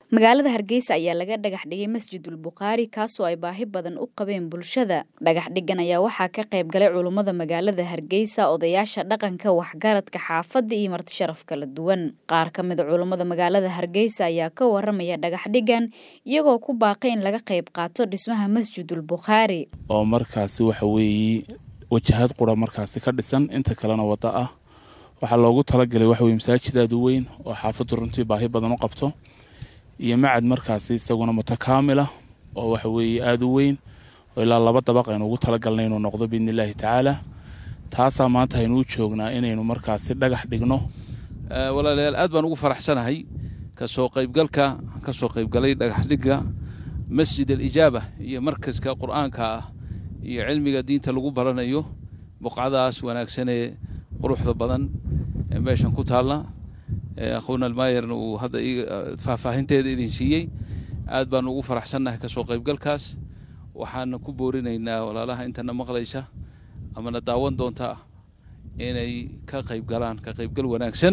magaalada hargeysa ayaa laga dhagax dhigay masjidul bukhaari kaasoo ay baahi badan u qabeen bulshada dhagax dhigan ayaa waxaa ka qayb galay culummada magaalada hargeysa odayaasha dhaqanka waxgaradka xaafadda iyo marti sharaf kala duwan qaar ka mida culummada magaalada hargeysa ayaa ka waramaya dhagax dhigan iyagoo ku baaqay in laga qayb qaato dhismaha masjidul bukhaari oo markaasi waxa weeye wajahad qura markaasi ka dhisan inta kalena wadda ah waxaa loogu talagalay waxa weye masaajid aada u weyn oo xaafaddu runtii baahi badan u qabto iyo macad markaasi isaguna mutakaamila oo waxa weeye aada u weyn oo ilaa laba dabaq aynu ugu talagalnay inuu noqdo biidni illaahi tacaala taasaa maanta aynuu joognaa inaynu markaasi dhagax dhigno walaalayaal aad baan ugu faraxsanahay kasoo qaybgalka kasoo qaybgalay dhagaxdhigga masjid alijaaba iyo markaska qur-aanka ah iyo cilmiga diinta lagu baranayo buqcadaas wanaagsanee quruxda badan ee meeshan ku taalla akhuuna almaayerna uu hadda faahfaahinteeda idin siiyey aad baanu ugu faraxsannahay kasoo qaybgalkaas waxaana ku boorinaynaa walaalaha intana maqlaysa amana daawan doonta inay ka qaybgalaan ka qaybgal wanaagsan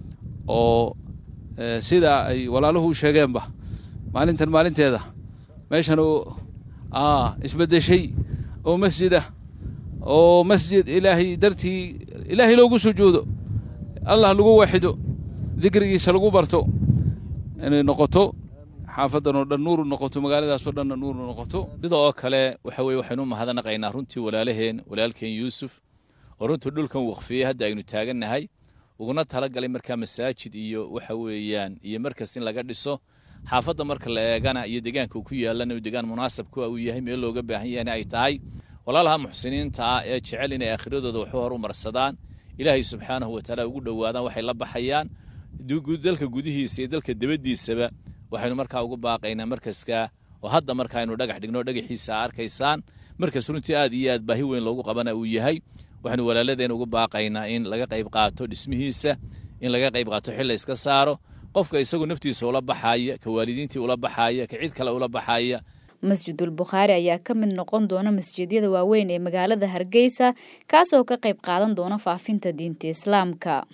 oo sidaa ay walaaluhu u sheegeenba maalintan maalinteeda meeshan isbedeshay oo masjid ah oo masjid ilaahay dartii ilaahay loogu sujuudo allah lagu waxido dikrigiisa lagu barto inay noqoto xaafadan oo dhan nuuru noqoto magaaladaasoo dhanna nuuru noqoto sida oo kale waxa weye waxaynu mahadnaqaynaa runtii walaalaheen walaalkeen yuusuf oo runtii dhulkan waqfiyey hadda aynu taagannahay uguna talagalay markaa masaajid iyo waxa weeyaan iyo markas in laga dhiso xaafadda marka la eegana iyo deegaanka uu ku yaalana uu deegaan munaasabka uu yahay meel looga baahan yahayna ay tahay walaalaha muxsiniinta ah ee jecel inay aakhiradooda waxu horumarsadaan ilaahay subxaanahu watacaala ugu dhowaadaan waxay la baxayaan dalka gudihiisa iyo dalka debaddiisaba waxaynu markaa ugu baaqaynaa markaska oo hadda markaaynu dhagax dhigno dhagaxiisa arkaysaan markas runtii aad iyo aad baahi weyn loogu qabana uu yahay waxaynu walaaladeen ugu baaqaynaa in laga qayb qaato dhismihiisa in laga qayb qaato xil la iska saaro qofka isagu naftiisa ula baxaaya ka waalidiintii ula baxaaya ka cid kale ula baxaaya masjidul bukhaari ayaa ka mid noqon doona masjidyada waaweyn ee magaalada hargeysa kaasoo ka qayb qaadan doona faafinta diinta islaamka